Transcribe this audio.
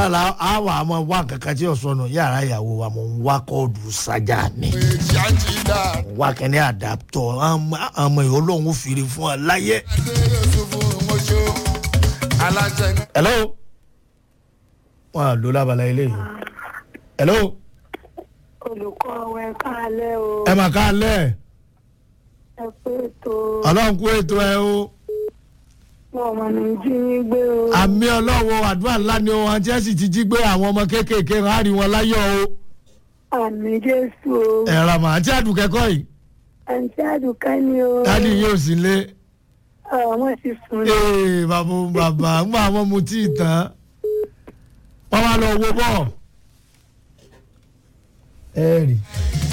náà la á wà á mọ wá kankan tí yóò sọnù yàrá ìyàwó wa mo ń wá kóòdù sájà mi èjì àti ìdá wá kẹ́ni àdàpọ̀ àmọ́ ìhó lòun fìrí fún ọ láyé. adéyẹ ṣubú mọ́ṣọ́ alájẹ hello wọn à ló lábala ilé yìí hello olùkọ́ wẹ káalẹ́ o ẹ mà ká lẹ̀ ẹ pé ètò ọlọ́run kú ètò ẹ o ọmọ mi jí yín gbé o àmì ọlọ́run àdúrà ńlá ni o àti ẹ̀ sì ti jí gbé àwọn ọmọ kéékèèké rán àrí wọn láyọ̀ o àmì jésù o ẹ̀rọ àmọ́ àti àdùkẹ́kọ̀ yìí àǹtí àdùkẹ́ ni o dáàdi yóò sì lé àwọn ti sùn lọ ee bàbá òun bàbá ń gbà wọn mu tí ì tán wọn wá lọ wo bọ. ẹ rí